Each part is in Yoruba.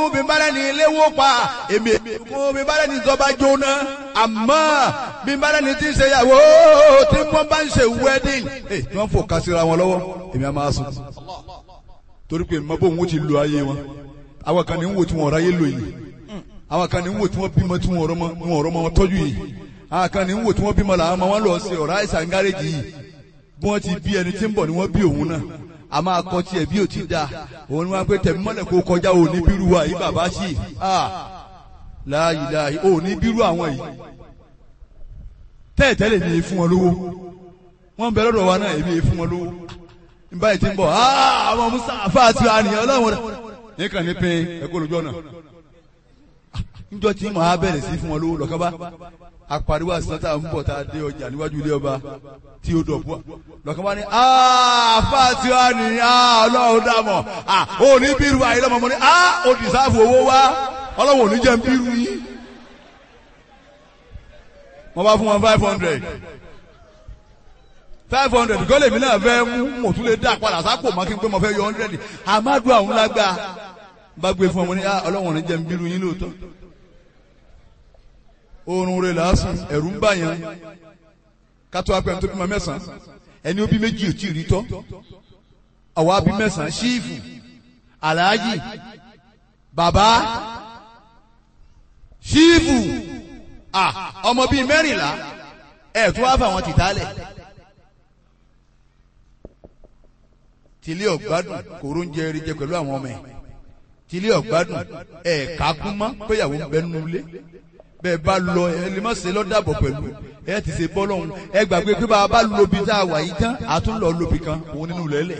fún mi bára ní ilé wó pa èmi fún mi bára ní ìjọba jóná àmọ́ bí bára ní ti ń ṣe ìyàwó tí wọ́n bá ń ṣe wedding ẹ̀ tí wọ́n fò kásìra wọn lọ́wọ́ èmi á máa sùn torí pé mọ bóun ó ti lo ayé wọn àwọn kan ní ń wò tí wọn ọ̀rọ̀ ayé lò yìí àwọn kan ní ń wò tí wọ́n bímọ tí wọn ọ̀rọ̀ mọ- wọn ọ̀rọ̀ mọ wọn tọ́jú yìí àwọn kan ní ń wò tí wọ́n bímọ làwọn ọmọ wọn lọ sí ọ̀rọ̀ àìsàn gáréjì yìí bí wọ́n ti bí ẹni tí ń bọ̀ ni wọ́n bí òun náà a máa kọ́ tiẹ̀ bí ò ti da òun ni wọ́n á pé tẹ̀mí mọ́lẹ̀ kó kọjá òní bírú wa yìí bàbá sí i láàyè láàyè òní bírú àwọn yìí tẹ́ẹ̀tẹ́lẹ̀ mi yìí fún wọn lówó wọ́n ń bẹ lọ́dọ̀ wa náà èmi yìí fún wọn lówó nígbà yìí ti ń bọ̀ àwọn musa àfa àti àníyàn ọlọ́run rẹ̀ ní kàn ní pin ẹ̀kọ́ lójú ọ̀nà níjọ́ tí màá bẹ̀rẹ̀ sí fún wọn lówó lọ́kàn bá apariwo àṣìṣàn tá à ń bọ̀ tá a dé ọjà níwájú ilé ọba tí ó dọ̀bú lọ́kàn bá ní àfa àti àníyàn ọlọ́run dàmọ̀ ò ní bírú àyè lọ́mọ mọ́ ní ó dìsáàfù owó wá ọlọ́run ò ní jẹ́ ń bírú yín wọ́n bá fún wọn five hundred five hundred gọ́lẹ̀ mi náà fẹ́ mú mò tún lè dá padà sápò má kí n pé mo fẹ́ yọ hundred amadu àwọn lágbá bá gbé fún ọmọ ní ah ọlọ́wọ̀n ní jẹ́ ń bírú yín lóòótọ́ oorun rẹ̀ lásán ẹ̀rù ń bà yàn kátó apẹ̀ tó bímọ mẹ́sàn-án ẹni ó bí méjì ò tí ì rí tọ́ àwa bí mẹ́sàn-án ṣíìfù aláàjì bàbá ṣíìfù ah ọmọ bíi mẹ́rìnlá ẹ̀ tó wá fà wọn tìtálẹ̀. tìlí ọ̀gbádùn kòró ń jẹ erijẹ pẹ̀lú àwọn ọmọ ẹ̀ tìlí ọ̀gbádùn ẹ̀ kákún mọ́ péyàwó ń bẹ nínú ilé bẹ́ẹ̀ bá lọ ẹ lè má ṣe lọ́dàbọ̀ pẹ̀lú ẹ ti ṣe bọ́ lọ́hùn ẹ gbàgbé pé bá a bá lobi tá a wà yìí tán a tún lọ lobi kan òun nínú lẹ́lẹ̀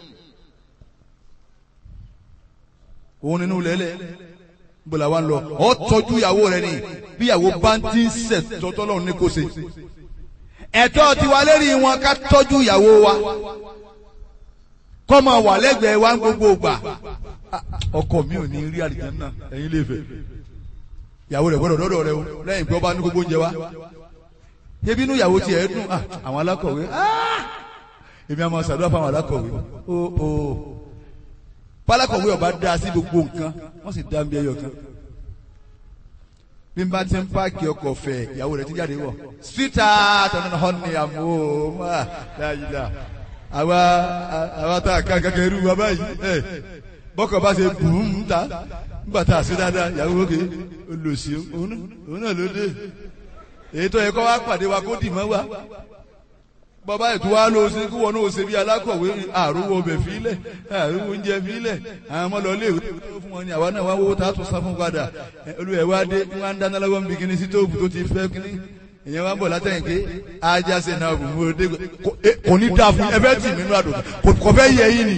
òun nínú lẹ́lẹ̀ bọ́lá wa ń lọ ọ tọ́jú ìyàwó rẹ ni bí ìyàwó bá ń tí ń sẹ̀ tọ́tọ́ lọ́hùn ní kò ṣe ẹ̀tọ́ tiwa lérí wọn ká tọ́jú ìyàwó wa kọ́mọ wà lẹ́gbẹ̀ẹ́ wa ń gbogbo gbà ọkọ mi ò ní rí àlìjánnà ẹ̀yin lè fẹ́ ìyàwó rẹ̀ gbọ́dọ̀ dọ́dọ̀ rẹ o lẹ́yìn pé ọba ní gbogbo oúnjẹ wa ebi inú ìyàwó tiẹ̀ dùn àwọn alákọ̀wé èmi àmọ́ sàdúrà fún àwọn alákọ̀wé o o pálákọ̀wé ọba dá sí gbogbo nǹkan wọ́n sì dá mi ẹyọ kan bí n bá ti ń páàkì ọkọ̀ fẹ̀ ìyàwó rẹ̀ ti jáde wọ̀ síta tọ́nà họ́ni àmọ́ máa dáadáa àwa àwa tá a kan kankan irú wa báyìí ẹ bọ́kọ̀ bá ṣe bùn ta nígbà tá a ṣe dáadáa ìyàwó òkè olùsí òun náà ló dé èyí tó yẹ kó wá pàdé wa kó dì mọ́ wa bàbá ètò wa ló ṣe kí wọn náà ṣe bí alákọ̀wé àrùwọ̀ ọbẹ̀ fílẹ̀ àrùwọ̀ oúnjẹ fílẹ̀ àwọn ọmọ lọ léèwé tó fún wọn ni àwa náà wá wọ́wọ́ tá a tún sá fún padà olùwẹ̀ wa dé wọn á dáná lọ́wọ́ níbi kíní sí tóògùn tó ti fẹ́ kíní ìyẹn wá ń bọ̀ látẹ̀yìn pé ajá ṣe náà bù mú ọdẹ kò ní dáa fún ẹfẹ́ tì mí nínú àdùn kò fẹ́ yẹ yín ni.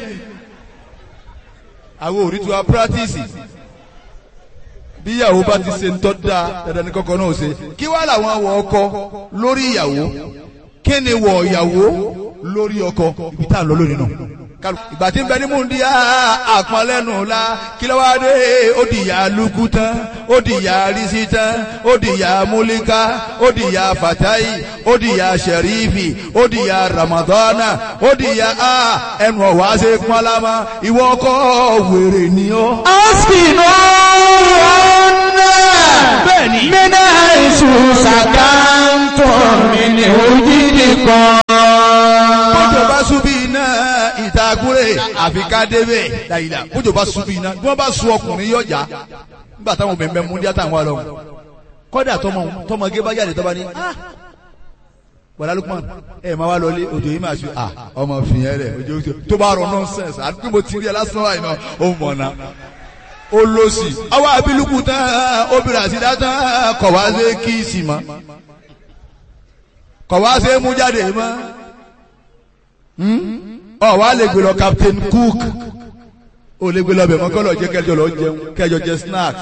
àwọn òrí tí wàá pírátìsì bí ìyàwó bá ti ṣe ń tọ́ da dandan ní kọ́kọ́ náà ṣe kí wàá làwọn wọ ọkọ lórí ìyàwó kí ni wọ ìyàwó lórí ọkọ ibi tá à ń lọ lónìí náà ìgbà tí ń bẹ ní múndi àpọnlẹ́nu la kí ló wá dé ó di ìyá lukú tán ó di ìyá risi tán ó di ìyá múlíká ó di ìyá fatayi ó di ìyá sẹrífì ó di ìyá ramadana ó di ìyá a ẹnu ọ̀wá ṣe pọ́nlámà ìwọ ọkọ wèrè ni ó. Askinu ọ̀nà Bẹ́ẹ̀ni. mínà ìṣù sàkántọ̀ mi ní òjìdí kan. bójú bá súbí iná ìtagúrè àfi ká débẹ̀ dàyìlà bójú bá súbí iná bí wọ́n bá sun ọkùnrin yọjà nígbà táwọn obìnrin bẹ mú díẹ̀ táwọn wà lọ́wọ́ kọ́dà tọmọ tọmọge bá jáde tọ́ba ní ah wàlá Lukman ẹ máa wá lọlé òjò yìí máa ṣe ah ọmọ fìyẹn rẹ òjò òjò tó bá rọ nọ́nsẹ̀nsì àti mo ti rí ẹ lásán wáyé náà ó mọ̀ náà ó lọ sí àwọn abiluku tán obìnrin àti dátán kọ̀ wá sí kíìsì mọ́ kọ̀ wá sí mú jáde mọ́ ọ wá lè gbé lọ Captain Cook ó lè gbé lọ bẹ̀ mọ́ kọ́ lọ jẹ́ kẹjọ lọ jẹun kẹjọ jẹ snacks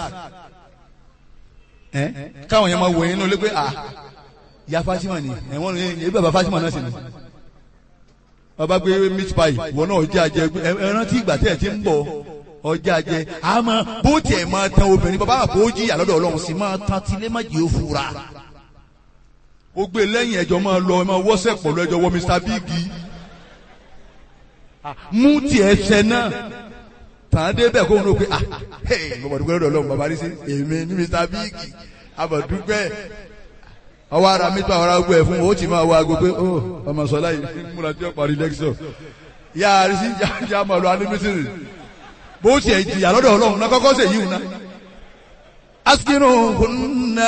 ẹ káwọn yẹn máa wò yín nínú lé pé ah ìyá Fatima ni ẹ̀wọ̀n ní ebi bàbá Fatima náà sì ni ọba gbé meat pie ìwọ náà ọjà jẹ ẹ rántí ìgbà tẹ̀ ti ń bọ̀ ọjà jẹ àmọ́ bó tiẹ̀ máa tan obìnrin bàbá àpò jìyà lọ́dọ̀ Ọlọ́run sì máa tan tilé má jẹ́ òfurá ó gbé lẹ́yìn ẹjọ́ máa lọ ẹ máa wọ́sẹ̀ pọ̀ lọ́jọ́ wọ Mr Big mú tiẹ̀ ṣẹ náà tàn án débẹ̀ kó ń ro pé ah hey mo mọ̀ dúpẹ́ lọ́dọ̀ ọlọ́run bàbá rí sí èmi ní mr big abọ̀dúpẹ́ ọwọ́ ara mi tó àwọn ará gbọ́ ẹ̀ fún o ó ti máa wá aago pé ó ọmọ sọlá yìí múra tí ó parí lẹ́kṣọ̀ yá a rí sí yá máa lọ anímísírì bó tiẹ̀ jìyà lọ́dọ̀ ọlọ́run náà kọ́kọ́ sèyí wù náà askinu hunna.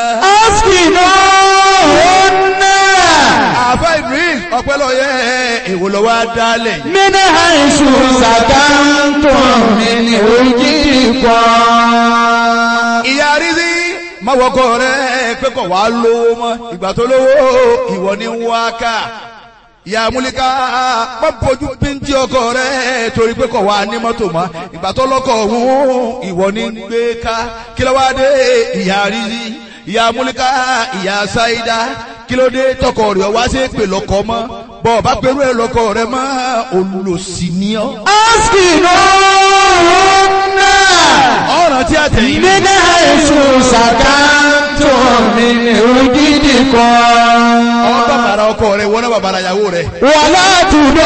askinuhunna àfa idris ọpẹlọyẹ èwo lọ wá dálẹ̀ yìí. min haythu sakantum min wujidikum. ìyá rízí má wọkọ rẹ pé kò wá lówó mọ́ ìgbà tó lówó ìwọ ní ń wá ká ìyá múlíká má bójú píntì ọkọ rẹ torí pé kò wá ní mọ́tò mọ́ ìgbà tó lọ́kọ̀ ọ̀hún ìwọ ní ń gbé ká kí ló wá dé ìyá rízí ìyá múlíká ìyá sáídá kí ló dé tọkọ rẹ wá sí pè lọkọ mọ́ bọ́ ọba pẹ̀lú ẹ̀ lọkọ rẹ mọ́ olùsí ni ọ́. askinuhunna ọ̀ràn tí a tẹ̀yìn. min haythu sakantum min wujidikum. ọ̀ọ́ bàbàrà ọkọ rẹ wọ́n náà bàbàrà ìyàwó rẹ. wala tudu